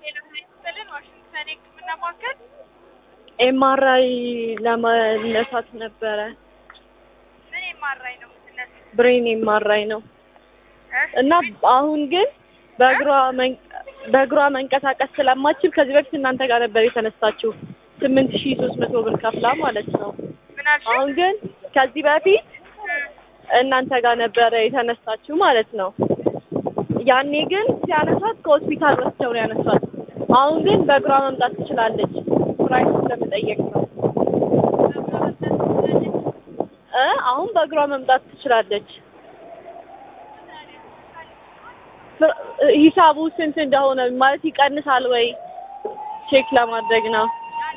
ሌላ ሳይንስልን ዋሽንግተን የህክምና ማዕከል ኤምአርአይ ለመነሳት ነበረ። ምን የማራኝ ነው የምትነሱ? ብሬን ኤምአርአይ ነው እና አሁን ግን በእግሯ መን- በእግሯ መንቀሳቀስ ስለማችል ከዚህ በፊት እናንተ ጋር ነበር የተነሳችው ስምንት ሺህ ሶስት መቶ ብር ከፍላ ማለት ነው። ምን አልሽ? አሁን ግን ከዚህ በፊት እናንተ ጋር ነበረ የተነሳችው ማለት ነው። ያኔ ግን ሲያነሷት ከሆስፒታል ወስደው ነው ያነሷት። አሁን ግን በእግሯ መምጣት ትችላለች። ፕራይስ ለመጠየቅ ነው እ አሁን በእግሯ መምጣት ትችላለች። ፍር- ሂሳቡ ስንት እንደሆነ ማለት ይቀንሳል ወይ ቼክ ለማድረግ ነው።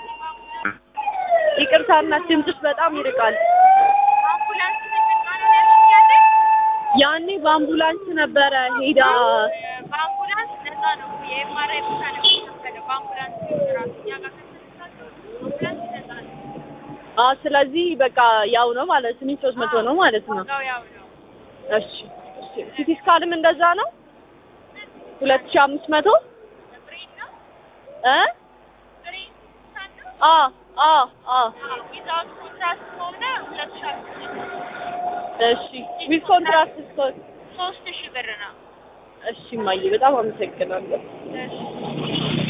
ይቅርታ እናት ድምፅሽ በጣም ይርቃል። አምቡላንስ ምንድን ነው ያልሽኝ? ያኔ በአምቡላንስ ነበረ ሄዳ በአምቡላንስ ነፃ ነው። የኤምአርአይ ብቻ ነው የሚከፈለው። በአምቡላንስ ራሱ እኛ ጋር ከተነሳችሁ አምቡላንስ ነፃ ነው። አ ስለዚህ በቃ ያው ነው ማለት ስምንት ሶስት መቶ ነው ማለት ነው። ዋጋው ያው ነው። እሺ እሺ። ሲቲ ስካንም እንደዛ ነው ሁለት ሺህ አምስት መቶ ብሬን ነው እ ብሬን ሳን ነው አ አ አ ዊዛውት ኮንትራስት ከሆነ ሁለት ሺህ አምስት መቶ እሺ ዊዝ ኮንትራክት እስከ ሶስት ሺህ ብር ነው። እሺ እማዬ በጣም አመሰግናለሁ። እሺ